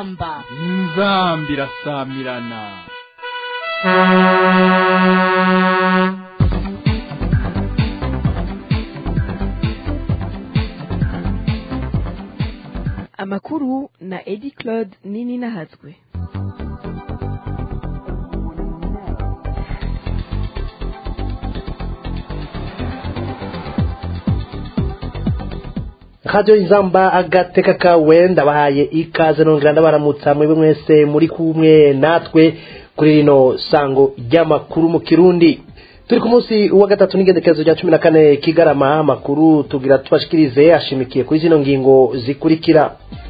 inzamba inzamba irasamirana amakuru na edi claude nini nahatswe radio inzamba agateka kawe ndabahaye ikaze nongera ndabaramutsa mwebwe mwese muri kumwe natwe kuri rino sango ry'amakuru mu kirundi turi ku munsi wa gatatu n'igendekerezo rya cumi na kane kigarama amakuru tugira tubashikirize ashimikiye kuri zino ngingo zikurikira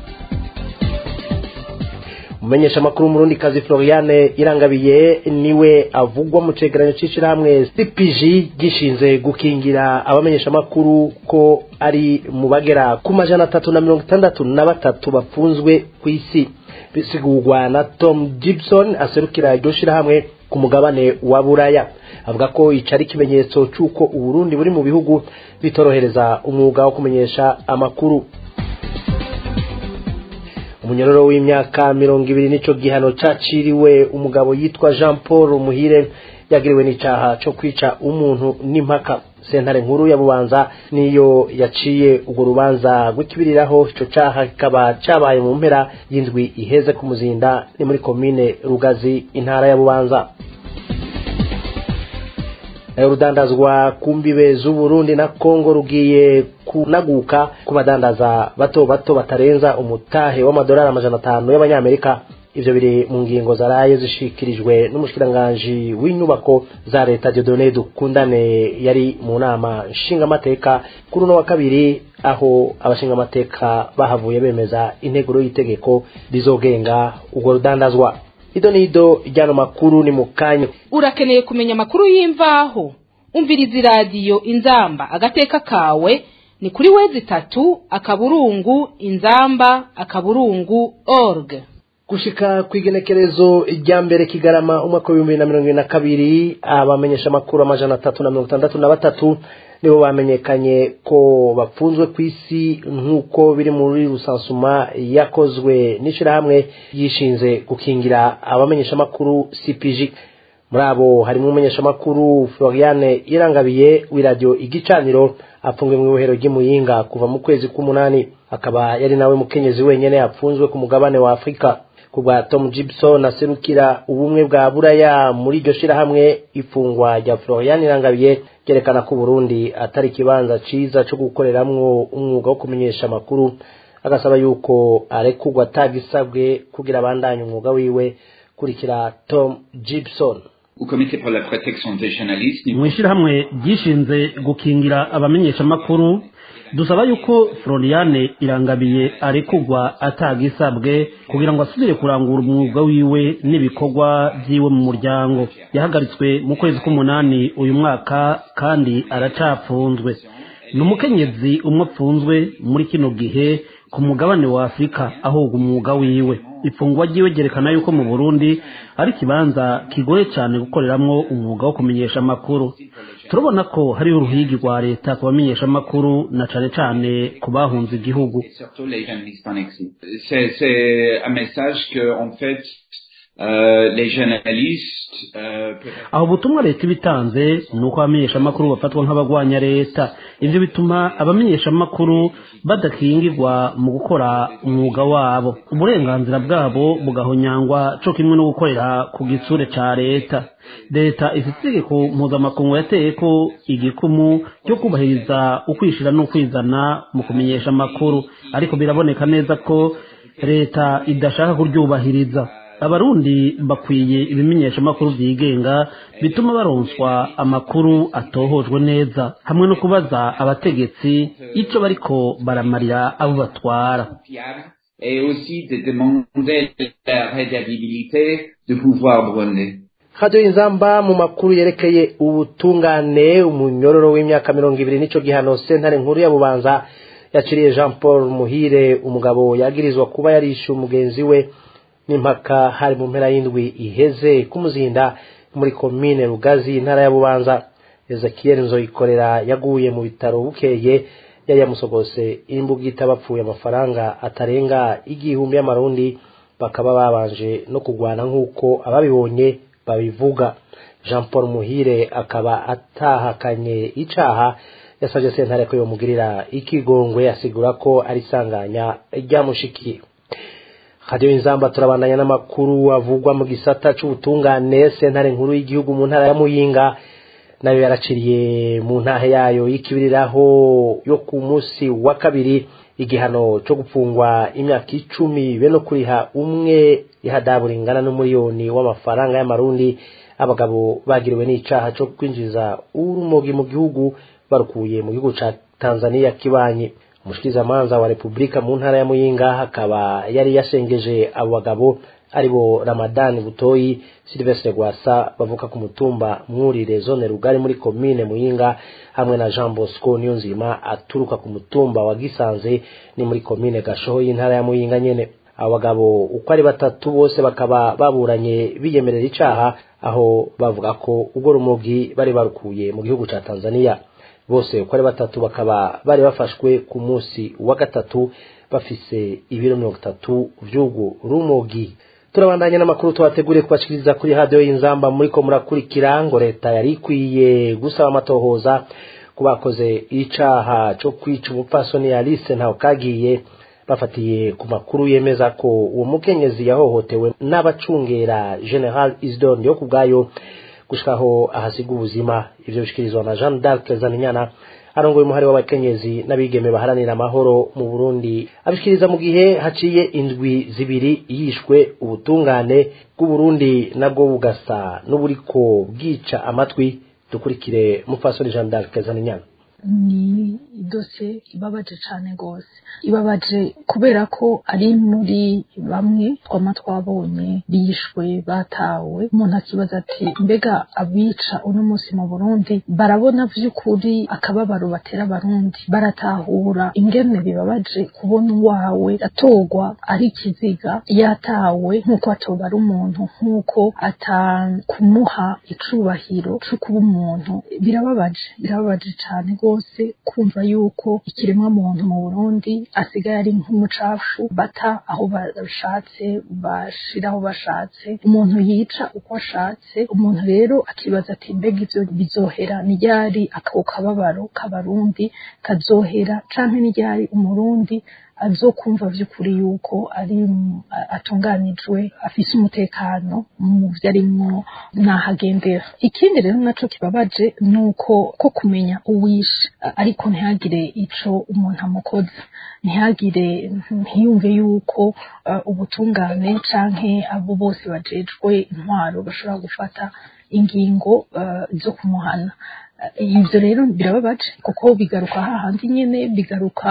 umumenyesha makuru murundi kazi Floriane irangabiye niwe avugwa mu cegeranyo c'ishirahamwe CPG gishinze gukingira abamenyesha makuru ko ari mu bagera ku majana atatu na mirongo itandatu na batatu bafunzwe ku isi bisigurwa na Tom Gibson aserukira iryo shirahamwe ku mugabane wa Buraya avuga ko ico ari ikimenyetso c'uko Uburundi buri mu bihugu bitorohereza umwuga wo kumenyesha amakuru umunyororo w'imyaka mirongo ibiri nico gihano caciriwe umugabo yitwa jean paul muhire yagiriwe n'icaha co kwica umuntu n'impaka sentare nkuru ya bubanza niyo yaciye urwo rubanza rw'ikibiriraho ico caha kikaba cabaye mu mpera y'indwi iheze ku muzinda ni muri komine rugazi intara ya bubanza urudandazwa ku mbibe z'uburundi na kongo rugiye kunaguka ku badandaza bato bato batarenza umutahe w'amadolari amajana atanu y'abanyamerika ivyo biri mu ngingo zaraye zishikirijwe n'umushikiranganji w'inyubako za leta Dieudonné Dukundane yari mu nama nshingamateka kuri uno wa kabiri aho abashingamateka bahavuye bemeza integuro y'itegeko rizogenga urwo rudandazwa ido nido ryano makuru ni mukanya urakeneye kumenya amakuru y'imvaho umviriza iradiyo inzamba agateka kawe ni kuri wezi itatu akaburungu inzamba akaburungu org gushika kw'igenekerezo rya mbere kigarama umwaka w'ibihumbi bibiri na mirongo ibiri na kabiri abamenyesha amakuru amajana atatu na mirongo itandatu na batatu nibo bamenyekanye ko bafunzwe ku isi nk'uko biri muri rusansuma yakozwe n'ishirahamwe yishinze gukingira abamenyeshamakuru cpg muri abo harimo umumenyeshamakuru floriane irangabiye w'iradiyo igicaniro apfunzwe mu ibohero ry'imuyinga kuva mu kwezi k'umunani akaba yari nawe mukenyezi wenyine yapfunzwe ku mugabane wa afurika ku bwa tom gibson aserukira ubumwe bwa buraya muri iryo shirahamwe ifungwa rya florian irangabiye ryerekana ko burundi atari ikibanza ciza co gukoreramwo umwuga wo kumenyesha amakuru agasaba yuko arekurwa atagisabwe kugira abandanye umwuga wiwe kurikira tom gibson mu ishyirahamwe ryishinze gukingira abamenyeshamakuru dusaba yuko floriane irangabiye arekugwa atagisabwe kugira ngo asubire kurangura umwuga wiwe n'ibikorwa byiwe mu muryango yahagaritswe mu kwezi k'umunani uyu mwaka kandi aracapfunzwe ni umukenyezi umwe apfunzwe muri kino gihe ku mugabane wa afurika ahubwo umwuga wiwe ifungwa ryiwe ryerekana yuko mu burundi ari ikibanza kigoye cyane gukoreramwo umwuga wo kumenyesha amakuru turabona ko hariho uruhigi rwa leta ku bamenyesha amakuru na cane cane ku bahunze igihugu aho ubutumwa leta ibitanze ni uko abamenyeshamakuru bafatwa nk'abagwanya leta ivyo bituma abamenyeshamakuru badakingirwa mu gukora umwuga wabo uburenganzira bwabo bugahonyangwa co kimwe no gukorera ku gitsure ca leta leta ifite itegeko mpuzamakungu yateye ko igikumu cyo kubahiriza ukwishira n'ukwizana mu kumenyesha amakuru ariko biraboneka neza ko leta idashaka kuryubahiriza abarundi bakwiye ibimenyeshamakuru byigenga bituma baronswa amakuru atohojwe neza hamwe no kubaza abategetsi ico bariko baramarira abo batwara et aussi de demander la rédabilité du pouvoir burundais. radio inzamba mu makuru yerekeye ubutungane umunyororo w'imyaka mirongo ibiri nico gihano sentare nkuru ya bubanza yaciriye jean paul muhire umugabo yagirizwa kuba yarishe umugenzi we n'impaka hari mu mpera y'indwi iheze kumuzinda muri komine rugazi intara ya bubanza ezekiel nzoyikorera yaguye mu bitaro bukeye yari yamusogose imbugita bapfuye amafaranga atarenga igihumbi y'amarundi bakaba babanje no kurwana nk'uko ababibonye babivuga jean paul muhire akaba atahakanye icaha yasabye sentare ko yomugirira ikigongwe asigura ko ari isanganya ryamushikiye hadiyo inzamba turabandanya n'amakuru avugwa mu gisata c'ubutungane sentare nkuru y'igihugu mu ntara ya muyinga nayo yaraciriye mu ntahe yayo y'ikibiriraho yo ku munsi wa kabiri igihano cyo gupfungwa imyaka icumi be no kuriha umwe ihadabu ringana n'umuriyoni w'amafaranga y'amarundi abagabo bagiriwe n'icaha cyo kwinjiza urumogi mu gihugu barukuye mu gihugu ca tanzania kibanyi umushikirizamanza wa repubulika mu ntara ya muyinga akaba yari yashengeje abo bagabo aribo ramadani butoyi silvestre gwasa bavuka ku mutumba mwurire zone rugari muri komine muyinga hamwe na jean bosco niyonzima aturuka ku mutumba wa gisanze ni muri komine gashoho y'intara ya muyinga nyene abo bagabo uko ari batatu bose bakaba baburanye biyemerera icaha aho bavuga ko ubwo rumogi bari barukuye mu gihugu ca tanzania bose uko ari batatu bakaba bari bafashwe ku munsi wa gatatu bafise ibiro mirongo itatu vy'ubwo rumogi turabandanya n'amakuru tubateguriye kubashikiriza kuri radiyo y'inzamba muriko murakurikira ngo leta yari ikwiye gusaba amatohoza ku bakoze icaha co kwica umupfasoni alice ntawe kagiye bafatiye ku makuru yemeza ko uwo mukenyezi yahohotewe n'abacungera general isidore yo ku bwayo gushikaho ahasiga ubuzima ivyo bishikirizwa na jean d'arc zaninyana arongoye umuhari w'abakenyezi n'abigeme baharanira amahoro mu burundi abishikiriza mu gihe haciye indwi zibiri yishwe ubutungane bw'uburundi nabwo bugasa n'uburiko bwica amatwi dukurikire mupfasoni jean d'arc zaninyana ni idose ibabaje cyane rwose ibabaje kubera ko ari muri bamwe twama twabonye bishwe batawe umuntu akibaza ati mbega abica uno munsi mu burundi barabona by'ukuri akababaro batera abarundi baratahura ingene bibabaje kubona uwawe atorwa ari ikiziga yatawe nk'uko atoba ari umuntu nk'uko atakumuha icubahiro cyo kuba umuntu birababaje birababaje cyane rwose kumva yuko ikiremwa muntu mu Burundi asigaye ari nk'umucafu bata aho bashatse bashira aho bashatse umuntu yica uko ashatse umuntu rero akibaza ati mbega ivyo bizohera ni ryari ako kababaro k'abarundi kazohera canke ni ryari umurundi azokumva vy'ukuri yuko ari atunganijwe afise umutekano mu vyo arimwo nahagendera ikindi rero naco kibabaje nuko ko kumenya uwishe ariko ntihagire ico umuntu amukoze ntihagire ntiyumve yuko uh, ubutungane canke abo bose bajejwe intwaro bashobora gufata ingingo uh, zo kumuhana ibyo rero birababaje kuko bigaruka hahandi nyine bigaruka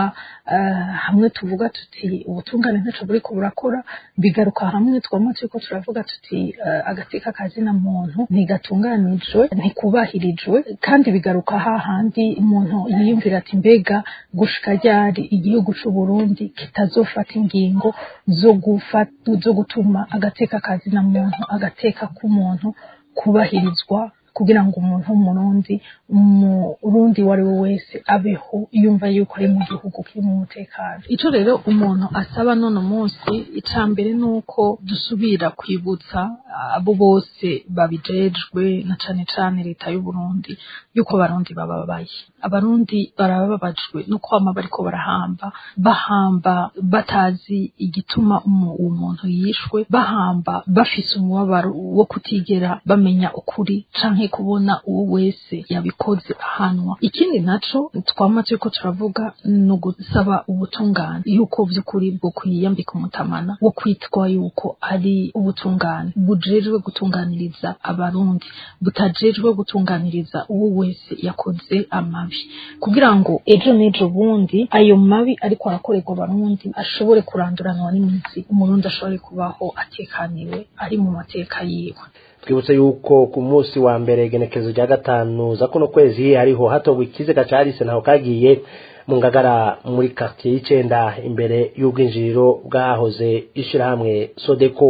hamwe tuvuga tuti ubutungane ntacyo buriko burakora bigaruka hamwe twama turiko turavuga tuti agateka kazina muntu ntigatunganijwe ntikubahirijwe kandi bigaruka hahandi umuntu yiyumvira ati mbega gushika ryari igihugu c'u Burundi kitazofata ingingo zo gufata zo gutuma agateka kazina muntu agateka k'umuntu kubahirizwa kugira ngo umuntu w'umurundi umurundi uwo ari we wese abeho yumva yuko ari mu gihugu kirimo umutekano ico rero umuntu asaba none munsi ica mbere ni uko dusubira kwibutsa abo bose babijejwe na cane cane leta y'uburundi yuko abarundi bababaye abarundi barababajwe no kwama bariko barahamba bahamba batazi igituma uwo muntu yishwe bahamba bafise umubabaro wo kutigera bamenya ukuri canke kubona uwo wese yabikoze ahanwa ikindi naco twama turiko turavuga ni ugusaba ubutungane yuko vy'ukuri bwo kwiyambika umutamana wo kwitwa yuko ari ubutungane bujejwe gutunganiriza abarundi butajejwe gutunganiriza uwo wese yakoze amabi kugira ngo ejo n'ejo bundi ayo mabi ariko arakorerwa abarundi ashobore kuranduranwa n'imizi umurundi ashobore kubaho atekaniwe ari mu mateka yiwe twibutse yuko ku munsi wa mbere igenekerezo rya gatanu za kuno kwezi hariho hatogwa ikiziga ca Alice ntaho kagiye mu ngagara muri quartier y'icenda imbere y'ubwinjiriro bwahoze ishirahamwe Sodeko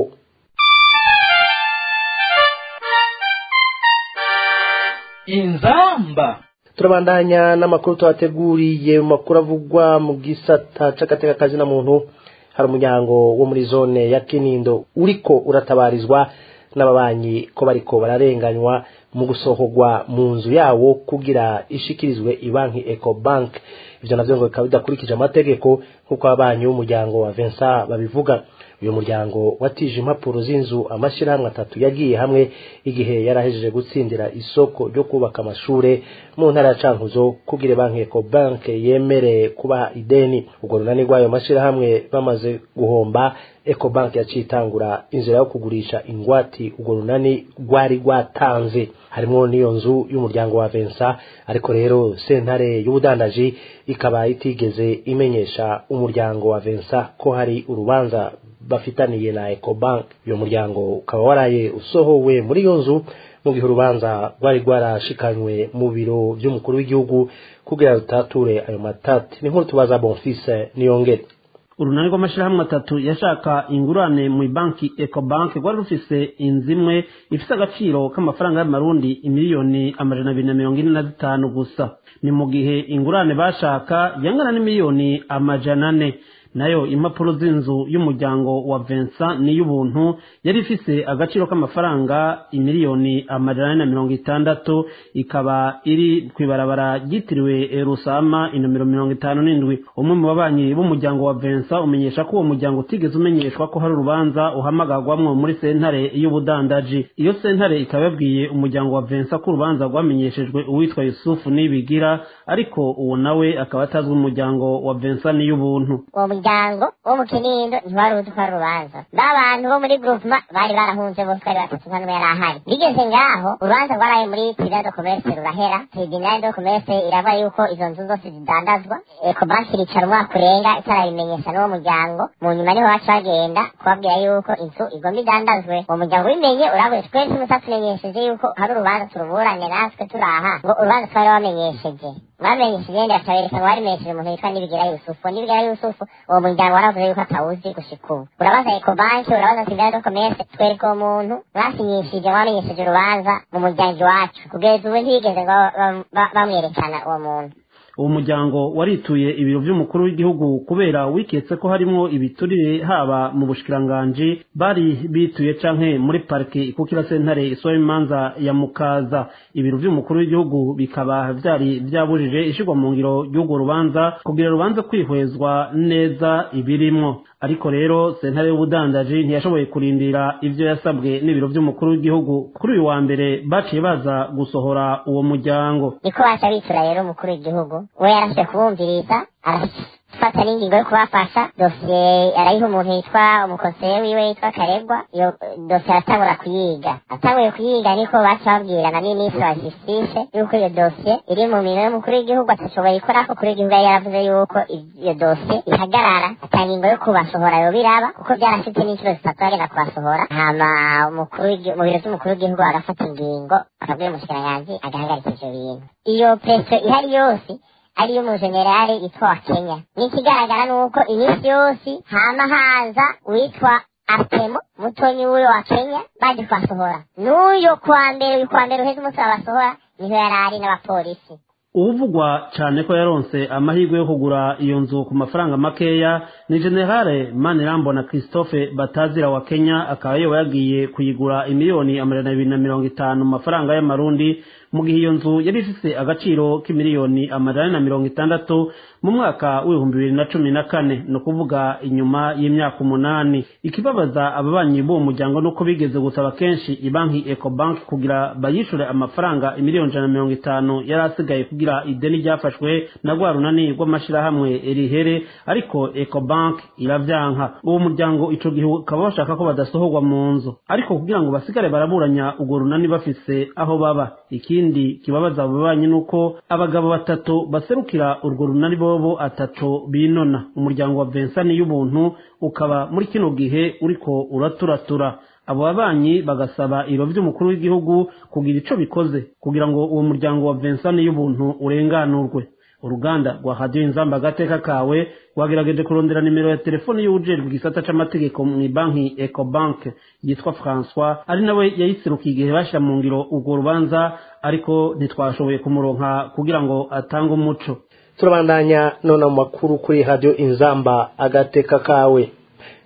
inzamba turabandanya n'amakuru tubateguriye mu makuru avugwa mu gisata c'agateka kazina muntu hari umuryango wo muri zone ya kinindo uriko uratabarizwa n'ababanyi ko bariko bararenganywa mu gusohorwa mu nzu yawo kugira ishikirizwe ibanki ecobank ivyo navyo ngo bikaba bidakurikije amategeko nk'uko ababanyi b'umuryango wa Vincent babivuga uyu muryango watije impapuro z'inzu amashyirahamwe atatu yagiye hamwe igihe yarahejeje gutsindira isoko ryo kubaka amashure mu ntara ya cankuzo kugira banki ecobank yemere kubaha ideni urwo runani rw'ayo mashyirahamwe bamaze guhomba ecobank yaciye itangura inzira yo kugurisha ingwati urwo runani rwari rwatanze harimo n'iyo nzu y'umuryango wa Vincent ariko rero sentare y'ubudandaji ikaba itigeze imenyesha umuryango wa Vincent ko hari urubanza bafitaniye na ecobank uyu muryango ukaba waraye usohowe muri iyo nzu mu gihe urubanza rwari rwarashikanywe mu biro by'umukuru w'igihugu kugira rutature ayo matati ni nkuru tubaza bonfise niyongere urunani rw'amashyirahamwe atatu yashaka ingurane mu banki ecobank rwari rufise inzu imwe ifise agaciro k'amafaranga y'amarundi imiliyoni amajana abiri na mirongo ine na zitanu gusa ni mu gihe ingurane bashaka yangana n'imiliyoni amajana ane nayo impapuro z'inzu y'umuryango wa Vincent n'iy'ubuntu yari ifise agaciro k'amafaranga imiliyoni amajana ane na mirongo itandatu ikaba iri kw'ibarabara ryitiriwe rusama inomero mirongo itanu n'indwi umwe mu babanyi b'umuryango wa Vincent umenyesha ko uwo muryango utigeze umenyeshwa ko hari urubanza uhamagarwamwo muri sentare y'ubudandaji iyo sentare ikaba yabwiye umuryango wa Vincent ko urubanza rwamenyeshejwe uwitwa Yusufu Nibigira ariko uwo nawe akaba atazwi umuryango wa Vincent n'iy'ubuntu umuryango wo mu kinindo ntiwari uzi ko ari urubanza n'abantu bo muri groupema bari barahunze bose bari batatu nta n'umwe yari ahari bigeze ngaho urubanza rwaraye muri tribunal de commerce rurahera tribunal de commerce irava yuko izo nzu zose zidandazwa ecobank iricara umwaka urenga itarabimenyesha n'uwo muryango mu nyuma niho baca bagenda kubabwira yuko inzu igomba idandazwe uwo muryango ubimenye urabuye twese mutatumenyesheje yuko hari urubanza turuburane natwe turaha ngo urubanza twari wamenyesheje bamenyesheje yenda bakabereka ngo barimenyesheje umuntu witwa nibigira yusufu nibigira yusufu uwo muryango waravuze yuko atawuzi gushika ubu urabaza ecobanki urabaza tribunal de commerce twereka uwo muntu mwasinyishije wamenyesheje urubanza mu muryango iwacu kugeza ubu ntibigeze ngo bamwerekana uwo muntu uwo muryango warituye ibiro by'umukuru w'igihugu kubera wiketse ko harimo ibiturire haba mu bushikiranganji bari bituye canke muri parike ikukira sentare isohoye imanza ya mukaza ibiro by'umukuru w'igihugu bikaba vyari vyabujije ishirwa mu ngiro ry'urwo rubanza kugira rubanze kwihwezwa neza ibirimwo ariko rero sentare y'ubudandaji ntiyashoboye kurindira ivyo yasabwe n'ibiro by'umukuru w'igihugu kuri uyu wa mbere baciye baza gusohora uwo muryango niko baca bitura rero umukuru w'igihugu we yarafite kubumviriza arafata n'ingingo yo kubafasha dosiye arayiha umuntu yitwa umukonseye wiwe yitwa karegwa iyo dosiye aratangura kuyiga atanguye kuyiga niko baca babwira na minisitiri wa justice yuko iyo dosiye iri mu minwe y'umukuru w'igihugu atashoboye ikora ko kuri w'igihugu yari yaravuze yuko iyo dosiye ihagarara ata ngingo yo kubasohora yo biraba kuko byarafite n'inshuro zitatu bagenda kubasohora hama umukuru mu biro by'umukuru w'igihugu agafata ingingo akabwira umushikiranganji agahagarika ivyo bintu iyo preso ihari yose ariyo umujenerali yitwa wa kenya n'ikigaragara ni uko iminsi yose hama haza witwa artemo mutonyi w'uyo wa kenya baje kubasohora n'uyo kwa mbere uyu kwa mbere uheze umunsi babasohora niho yari ari n'abapolisi uvugwa cyane ko yaronse amahirwe yo kugura iyo nzu ku mafaranga makeya ni generale manirambona christophe batazira wa kenya akaba yoba yagiye kuyigura imiliyoni amajana abiri na mirongo itanu mu mafaranga y'amarundi mu gihe iyo nzu yari ifise agaciro k'imiliyoni amajana na mirongo itandatu mu mwaka w'ibihumbi bibiri na cumi na kane ni ukuvuga inyuma y'imyaka umunani ikibabaza ababanyi b'uwo muryango ni uko bigeze gusaba kenshi ibanki ecobank kugira bayishure amafaranga imiliyoni ijana na mirongo itanu yari asigaye kugira ideni ryafashwe na rwa runani rw'amashirahamwe rihere ariko ecobank iravyanka uwo muryango ico gihe ukaba bashaka ko badasohorwa mu nzu ariko kugira ngo basigare baraburanya urwo runani bafise aho baba ikindi kibabaza abo babanyi ni uko abagabo batatu baserukira urwo runani bobo ataco binona umuryango wa Vincent y'ubuntu ukaba muri kino gihe uriko uraturatura abo babanyi bagasaba ibiro by'umukuru w'igihugu kugira ico bikoze kugira ngo uwo muryango wa Vincent y'ubuntu urenganurwe uruganda rwa radiyo inzamba agateka kawe rwagerageje kurondera nimero ya telefone y'uwujejwe igisata c'amategeko mu banki ecobank yitwa françois ari nawe yayiserukiye igihe bashyira mu ngiro urwo rubanza ariko ntitwashoboye kumuronka kugira ngo atange umuco turabandanya none mu makuru kuri radiyo inzamba agateka kawe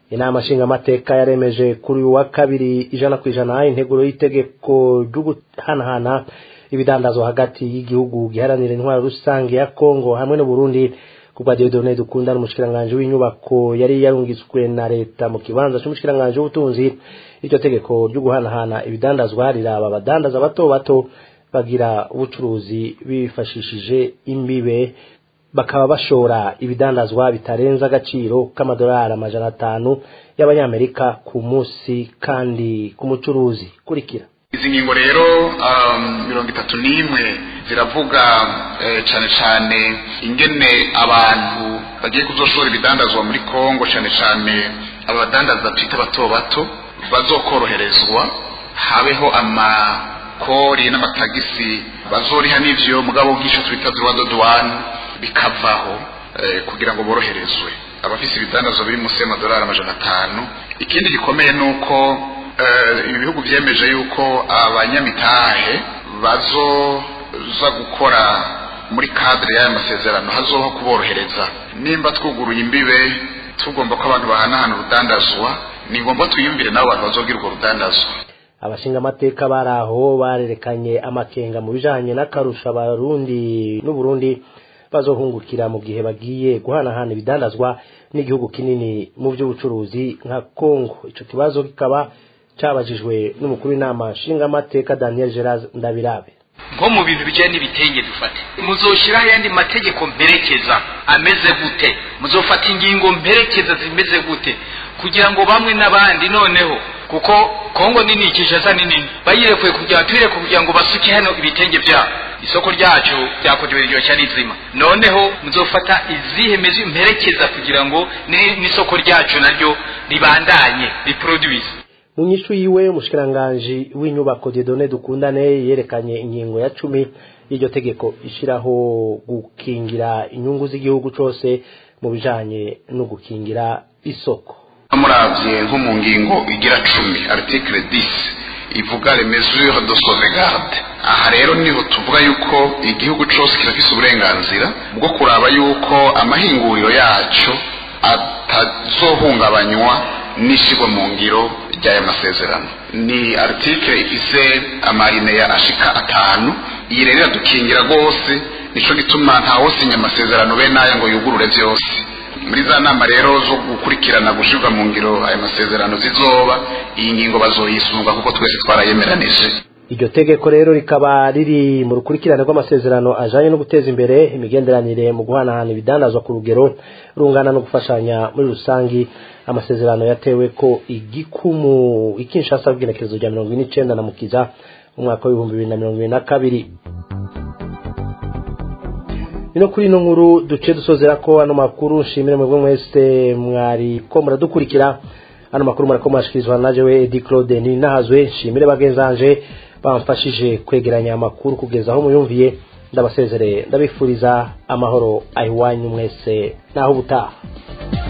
inama nshingamateka yaremeje kuri uyu wa kabiri ijana ku ijana integuro y'itegeko ryo guhanahana ibidandazo hagati y'igihugu giharanira intwaro rusange ya kongo hamwe n'uburundi kubwa Dieudonné dukunda n'umushikiranganje w'inyubako yari yarungitswe na leta mu kibanza cy'umushikiranganje w'ubutunzi iryo tegeko ryo guhanahana ibidandazwa riraba abadandaza bato bato bagira ubucuruzi bifashishije imbibe bakaba bashora ibidandazwa bitarenza agaciro k'amadolari amajana atanu y'abanyamerika ku munsi kandi ku mucuruzi kurikira izi ngingo rero mirongo itatu n'imwe ziravuga cyane cyane ingene abantu bagiye kuzoshora ibidandazwa muri kongo cyane cyane abadandaza twita bato bato bazokoroherezwa habeho amakori n'amatagisi bazoriha n'ivyo mugabo nk'icyo twita droit de douane bikavaho kugira ngo boroherezwe abafise ibidandazwa biri munsi y'amadolari amajana atanu ikindi gikomeye ni uko ibi bihugu byemeje yuko abanyamitahe bazoza gukora muri kadire y'aya masezerano hazoho kuborohereza nimba twuguruye imbibe tugomba ko abantu bahanahana urudandazwa ni ngombwa tuyumvire n'abo bantu bazobwira urwo rudandazwa abashingamateka bari aho barerekanye amakenga mu bijanye n'akarusha abarundi n'uburundi bazohungukira mu gihe bagiye guhanahana ibidandazwa n'igihugu kinini mu by'ubucuruzi nka kongo ico kibazo kikaba cabajijwe n'umukuru w'inama nshingamateka daniel gerard ndabirabe nko mu bintu bijyanye n'ibitenge dufate muzoshiraho ayandi mategeko mperekeza ameze gute muzofata ingingo mperekeza zimeze gute kugira ngo bamwe n'abandi noneho kuko kongo nini kinshasa ni nini bayirekuye kugira tuyireke kugira ngo basuke hano ibitenge byabo isoko ryacu ryakorewe riryoshya rizima noneho muzofata izihe mezi mperekeza kugira ngo n'isoko ryacu naryo ribandanye riproduise mu nyishu yiwe umushikiranganji w'inyubako Dieudonné Dukundane yerekanye ingingo ya cumi y'iryo tegeko ishiraho gukingira inyungu z'igihugu cose mu bijanye no gukingira isoko muravye nko mu ngingo igira cumi article 10 ivuga les mesures de sauvegarde aha rero niho tuvuga yuko igihugu cose kirafise uburenganzira bwo kuraba yuko amahinguriro yaco atazohungabanywa n'ishyirwa mu ngiro ry'aya masezerano ni article ifise amarineya ashika atanu iyi rero iradukingira rwose nico gituma ntawosinya amasezerano be n'aya ngo yugurure vyose muri za nama rero zo gukurikirana gushirwa mu ngiro aya masezerano zizoba iyi ngingo bazoyisunga kuko twese twarayemeranije iryo tegeko rero rikaba riri mu rukurikirane rw'amasezerano ajanye no guteza imbere imigenderanire mu guhanahana ibidandazwa ku rugero rungana no gufashanya muri rusangi amasezerano yatewe ko igikumu ikinshasa bw'inekerezo rya mirongo ine n'icenda na mukiza umwaka w'ibihumbi bibiri na mirongo ibiri na kabiri no kuri ino nkuru duce dusozera ko ano makuru nshimire mwebwe mwese mwari ko muradukurikira ano makuru murako mwashikirizwa na jewe Edi Claude ni nahazwe nshimire bagenzanje bamfashije kwegeranya amakuru kugeza aho muyumviye ndabasezereye ndabifuriza amahoro ahiwanyu mwese naho ubutaha